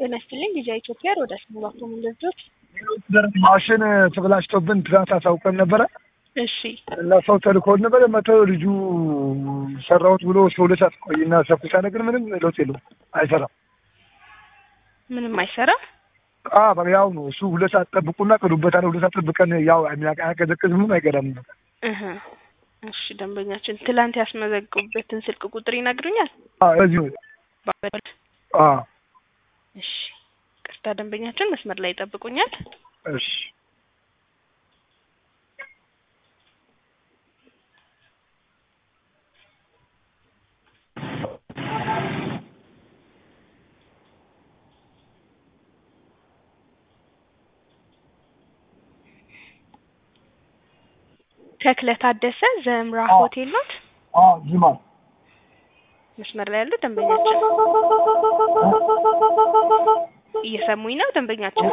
ጤና ይስጥልኝ ልጅ ኢትዮጵያ ሮዳስ ሙላቱ ምንድርጆች ማሽን ተበላሽቶብን ትናንት አሳውቀን ነበረ እሺ እና ሰው ተልኮን ነበረ መተው ልጁ ሰራሁት ብሎ እስከ ሁለት ሰዓት ቆይና ሰኩሳ ነገር ምንም ለውጥ የለውም አይሰራም ምንም አይሰራም አ በቃ ያው ነው እሱ ሁለት ሰዓት ጠብቁና ቅዱበታል ሁለት ሰዓት ጠብቀን ያው አያቀዘቅዝ ምንም አይገዳም ነበር እህ እሺ ደንበኛችን ትላንት ያስመዘግቡበትን ስልክ ቁጥር ይነግሩኛል በዚሁ ባበል አ እሺ ቅርታ ደንበኛችን መስመር ላይ ይጠብቁኛል እሺ ተክለ ታደሰ ዘምራ አዎ። ሆቴል ኖት አ ጅማ መስመር ላይ ያሉ ደንበኛችን እየሰሙኝ ነው ደንበኛችን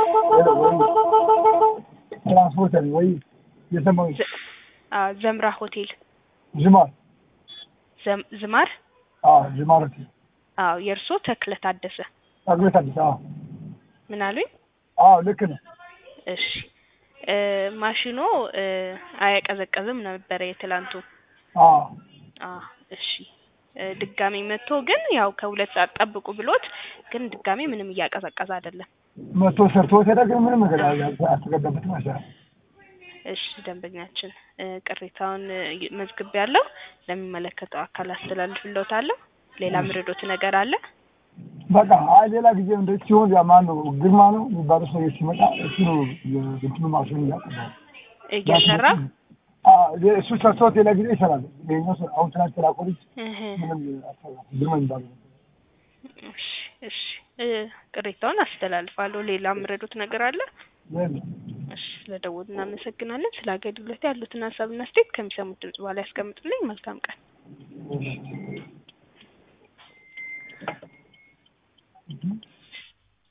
ትራንስፖርት ወይ የሰማው አ ዘምራ ሆቴል ጅማ ዘም- ዝማር አ ጅማ ረት አዎ የእርሶ ተክለ ታደሰ አግቤት አዲስ አ ምን አሉኝ አ ልክ ነው እሺ እ ማሽኖ እ አያቀዘቀዝም ነበረ የትላንቱ አ አ እሺ እ ድጋሚ መጥቶ ግን ያው ከሁለት ሰዓት ጠብቁ ብሎት ግን ድጋሚ ምንም እያቀዘቀዘ አይደለም መቶ ሰርቶ ሄደ ግን ምንም ነገር አልተገባበትም አይሰራም እሺ ደንበኛችን እ ቅሬታውን መዝግብ ያለው ለሚመለከተው አካል አስተላልፍልዎታለሁ ሌላ ምርዶት ነገር አለ በቃ አይ ሌላ ጊዜ እንደዚህ ሲሆን ያ ማን ነው ግርማ ነው የሚባለው ሰው ሲመጣ እሱ ነው የእንትኑ ማሽን እያቀባው እየሰራ እሱ ሰርቶት ሌላ ጊዜ ይሰራል። ይኸኛው ሰው አሁን ትናንት ተላኮልጅ እህ ምንም አልሰራም። ግርማ የሚባለው እሺ እሺ እ ቅሬታውን አስተላልፋለሁ ሌላ ምረዶት ነገር አለ የለም። እሺ ስለደወሉ እናመሰግናለን ስለ አገልግሎት ያሉትን ሀሳብና አስተያየት ከሚሰሙት ድምጽ በኋላ ያስቀምጡልኝ መልካም ቀን እሺ